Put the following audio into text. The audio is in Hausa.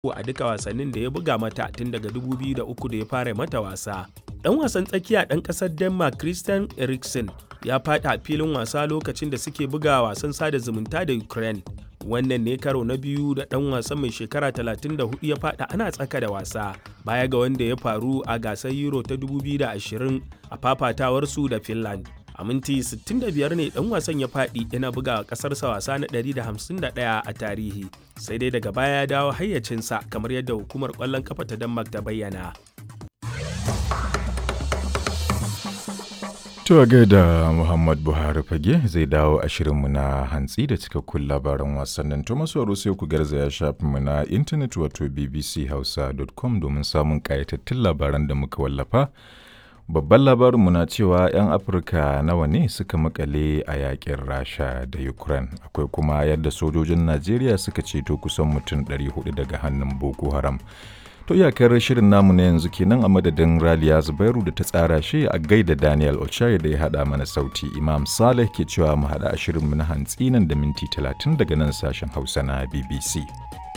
a duka wasannin da ya buga mata tun daga 2003 da ya fara mata wasa. Ɗan wasan tsakiya ɗan ƙasar Denmark Christian Eriksen ya faɗi a filin wasa lokacin da suke buga wasan sada zumunta da Ukraine. Wannan ne karo na biyu da ɗan wasan mai shekara 34 ya faɗi ana tsaka da wasa baya ga wanda ya faru a gasar Euro ta 2020 a fafatawarsu da Finland. a minti 65 ne dan wasan ya faɗi yana buga ƙasarsa wasa na 151 a tarihi sai dai daga baya ya dawo hayyacinsa kamar yadda hukumar ƙwallon kafa ta denmark ta bayyana To gaida Muhammad Buhari fage zai dawo a shirinmu na hantsi da cikakkun labaran wasannin to masu sai ku garzaya shafinmu na intanet wato bbchausa.com domin samun ƙayatattun labaran da muka wallafa. Babban labarinmu na cewa 'yan Afirka nawa ne suka makale a yakin Rasha da Ukraine. Akwai kuma yadda sojojin Najeriya suka ceto kusan mutum 400 daga hannun Boko Haram. To iyakar shirin namu na yanzu kenan a madadin Raliya Zubairu da ta tsara shi a gaida Daniel Ochai da ya haɗa mana sauti. Imam Saleh ke cewa mu haɗa a shirinmu na hantsi nan da minti 30 daga nan sashen Hausa na BBC.